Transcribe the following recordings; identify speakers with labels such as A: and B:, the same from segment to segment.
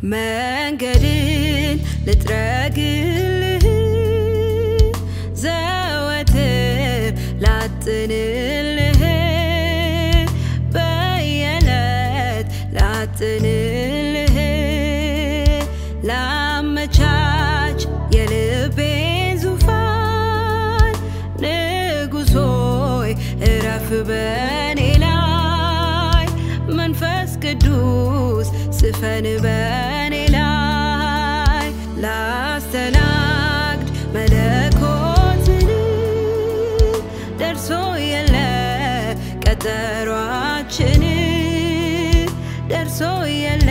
A: መንገድን ልጥረግልህ ዘወትር ላጥንልህ በየዕለት ላጥንልህ ላመቻች የልቤን ዙፋን ንጉሥ ሆይ እረፍ በኔ ላይ መንፈስ ቅዱስ ስፈን በኔ ላይ ላስተናግድ መለኮትን ደርሶ የለ ቀጠሯችን ደርሶ የለ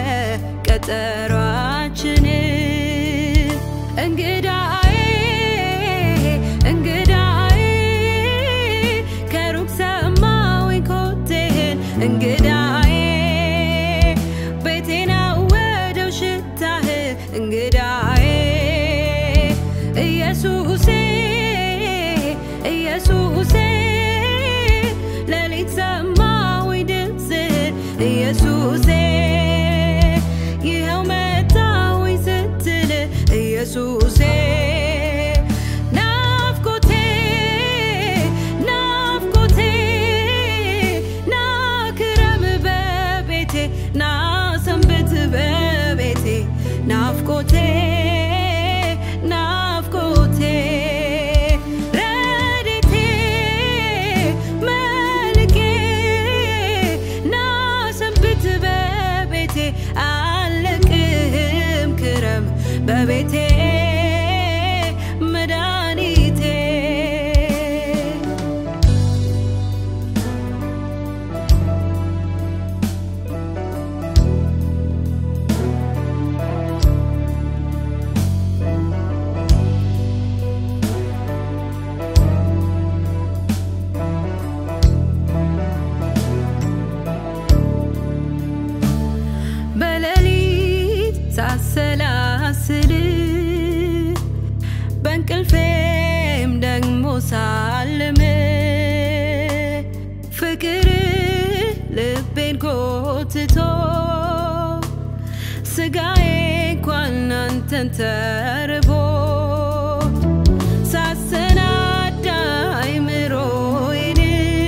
A: ቀጠሯችን እንግዳዬ እንግዳዬ ከሩቅ ሰማሁኝ ኮቴህን እንግዳዬ ቤቴን አወደው ሽታህ እንግዳዬ ኢየሱሴ ኢየሱሴ ሌሊት ሰማሁኝ ድምፅህን ኢየሱሴ ይኸው መጣሁኝ ስትል ኢየሱሴ ናፍቆቴ ናፍቆቴ ና ክረም በቤቴ ና ሰንብት በቤቴ ናፍቆቴ ናፍቆቴ ረድኤቴ መልኬ ና ሰንብት በቤቴ አልለቅህም ክረም በቤቴ መድኃኒቴ በሌሊት ሳሰላስል በእንቅልፌም ደግሞ ሳልም ፍቅር ልቤን ጎትቶ ስጋዬ እንኳን አንተን ተርቦ ሳሰናዳ አይምሮዬን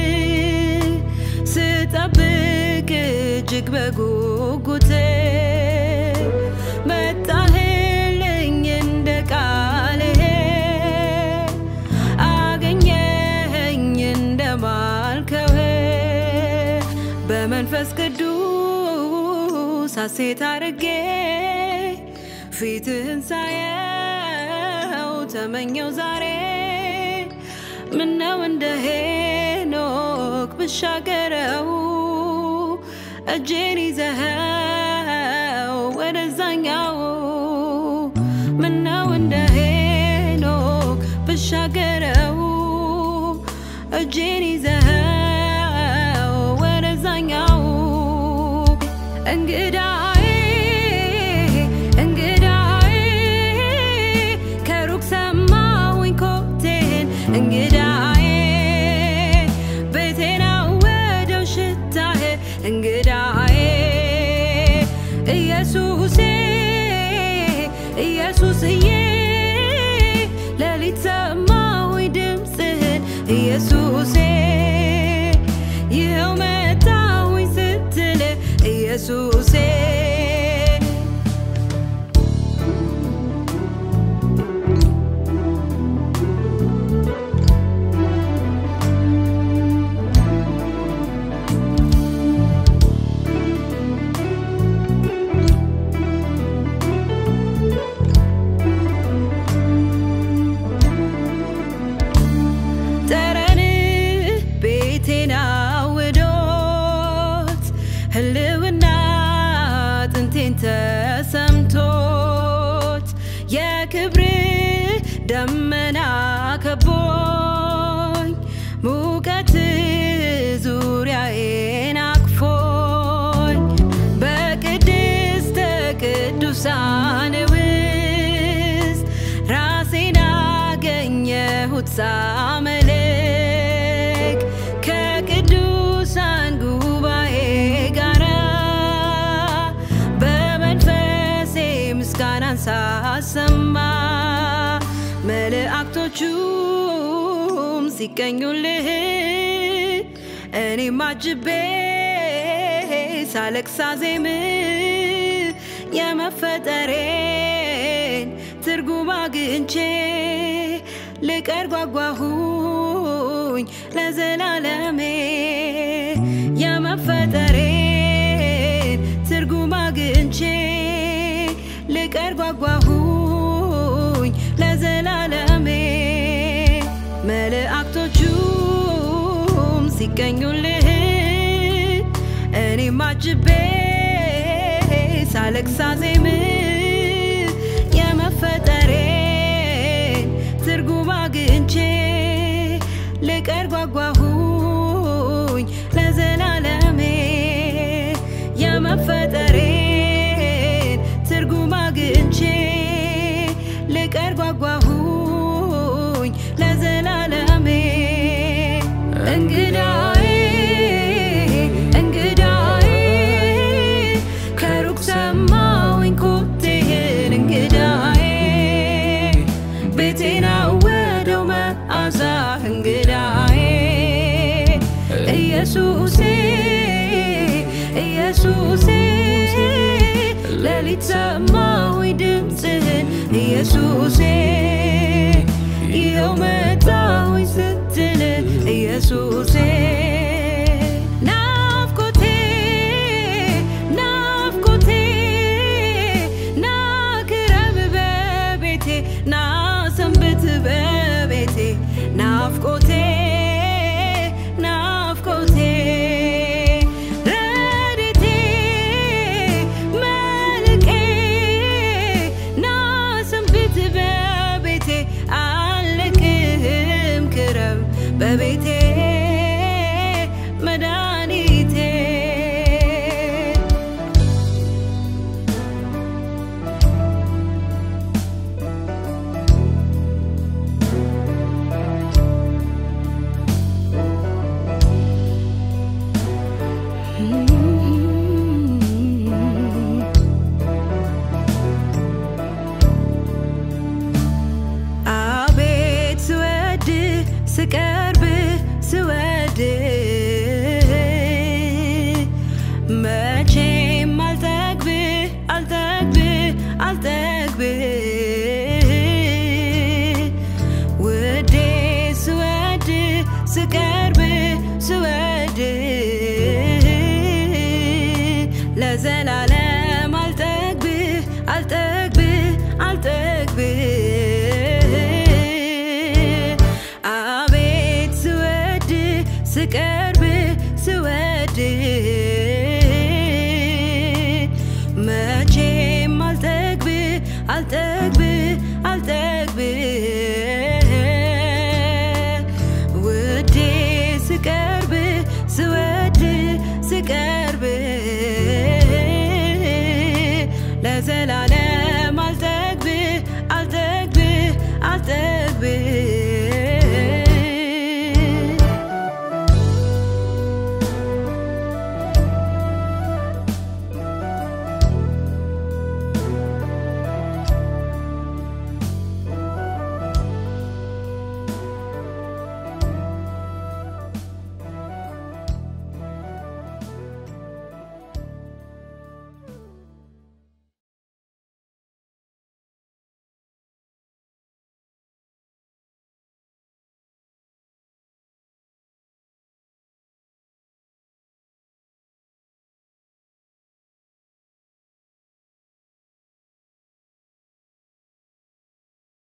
A: ስጠብቅ እጅግ በጉጉት መጣህልኝ እንደ ቃልህ አገኘኸኝ እንደ ማልከው በመንፈስ ቅዱስ ሐሴት አርጌ ፊትህን ሳየው ተመኘው ዛሬ ምነው እንደ ሄኖክ ብሻገረው እጄን ይዘኸው ወደዛኛው ምነው እንደ ሄኖክ ብሻገረው እጄን ይዘኸው ወደዛኛው እንግዳዬ እንግዳዬ ከሩቅ ሰማሁኝ ኮቴህን እንግዳዬ ቤቴን አወደው ሽታህ እንግዳዬ ኢየሱሴ ኢየሱስዬ ሌሊት ሰማሁኝ ድምፅህን ኢየሱሴ ይኸው መጣሁኝ ስትል ኢየሱሴ ጠረን ቤቴን አውዶት ህልውና ጥንቴን ተሰምቶት የክብር ደመና ከቦኝ ሙቀት ዙሪያዬን አቅፎኝ በቅድስተ ቅዱሳን ውስጥ ራሴን አገኘሁት ሳመልክ ከቅዱሳን ጉባኤ ጋራ በመንፈስ ሲቀኙልህ እኔም አጅቤ ሳለቅስ ሳዜም የመፈጠሬን ትርጉም አግኝቼ ልቀር ጓጓሁኝ ለዘላለሜ የመፈጠሬን ትርጉም አግኝቼ ልቀር ጓጓሁኝ ለዘላለሜ መላእክቶቹም ሲቀኙልህ እኔም አጅቤ ሳለቅስ ሳዜም የመፈጠሬን ትርጉም አግኝቼ ልቀር ጓጓሁኝ ለዘላለሜ የመፈጠሬን ትርጉም አግኝቼ ልቀር ጓጓሁኝ ለዘላለሜ እንግዳዬ እንግዳዬ ከሩቅ ሰማሁኝ ኮቴህን እንግዳዬ ቤቴን አወደው መዓዛህ እንግዳዬ ኢየሱሴ ኢየሱሴ ሌሊት ሰማሁኝ ድምፅህን ኢየሱሴ ይኸው መጣሁኝ ስትል ኢየሱሴ ናፍቆቴ ናፍቆቴ ና ክረም በቤቴ ና ሰንብት በቤቴ ናፍቆቴ ናፍቆቴ ረድኤቴ መልቄ ና ሰንብት በቤቴ አልቅህም ክረም በቤቴ መድኃኒቴ አቤት ስወድ ስቀርብ ስወድ መቼም አልጠግብ አልጠግብ አልጠግብ ውዴ ስወድ ስቀርብ ስወድ ለዘላለም